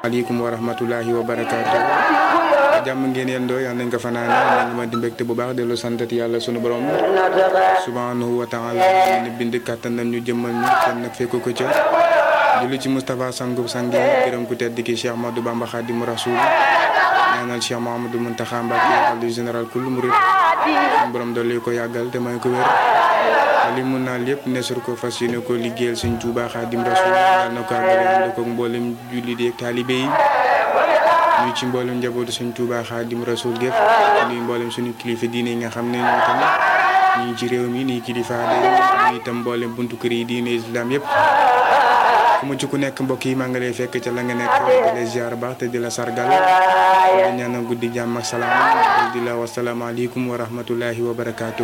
aleykum wa rahmatullahi wa barakaatu jàmm ngeen yendoo yal nañ ko fanaane nañ ma di mbégte bu baax dellu santati yàlla sunu borom subhanahu wa taala ni bind kàttan nañ ñu jëmmal ñu kenn nag fekk ko ca julli ci Moustapha sangub sangi gërëm ku tedd ki Cheikh Ahmadou Bamba Khadimu Rasoul ñaanal Cheikh Mouhamadou Mountakha Mbacké xalifa général kul murid sunu borom dolli ko yàggal te may ko wér li mun naa lépp nesur ko fas yéene ko liggéeyal suñ Tuubaa Xaadim Rasuul yal na ko àggale ànd ko mboolem jullit yi ak taalibe yi ñu ci mboolem njabootu suñ Tuubaa Xaadim Rasuul gépp nuy mboolem suñu kilifa diine yi nga xam ne ñoo tam ñii ci réew mi nii kilifa de ñu itam mboolem buntu kër yi diine islam yëpp fu mu ci ku nekk mbokk yi maa ngi lay fekk ca la nga nekk di la ziar baax te di la sargal di ñaanal guddi jàmm ak salaam di la wasalaamaaleykum wa rahmatullahi wa barakaatu.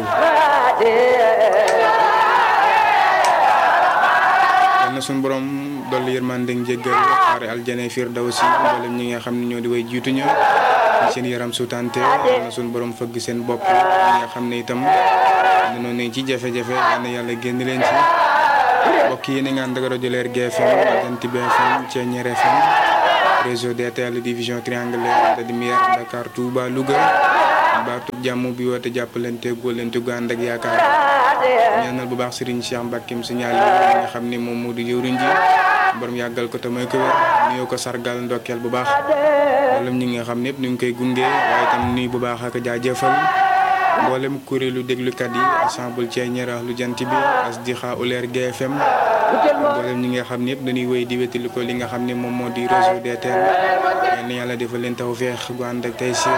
yal na suñu borom dolli yërmande njéggal xaare aljane firdawsi mboolem ñi nga xam ne ñoo di way jiituñu seen yaram sutante yal na suñu borom fëgg seen bopp ñi nga xam ne itam dañoo ne ci jafe-jafe yal na yàlla génn leen ci mbokk yi ni nga ànd ak rajo Leer GFM Jant bi FM Thiéniere FM réseau DTL division triangulaire de lumière Dakar Touba Louga baatu jàmm bi woote jàppalante góolante gu ànd ak yaakaar ñaanal bu baax Serigne Cheikh Mbackeem signal yi nga xam ne moom moo di jëwriñ ji borom yàggal ko te mooy ko wér nuyoo ko sargal ndokkeel bu baax wala ñi nga xam ne yëpp ñu ngi koy gunge waaye itam nuyu bu baax ak jaajëfal mboolem kuréelu déglukat yi ensemble Thiéniere lu jant bi Asdiqa Leer GFM mboolem ñi nga xam ne yëpp dañuy wéy di wétali ko li nga xam ne moom moo di réseau DTL yal na yàlla defal leen tawfeex gu ànd ak tey si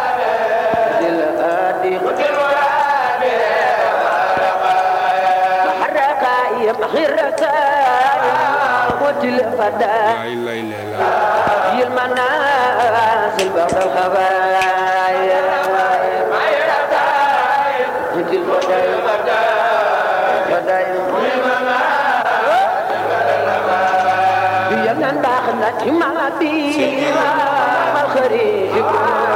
لا إله إلا الله في المنازل بعد الخبايا انت البداية بداية بيمن باخنا ما بيها الخريج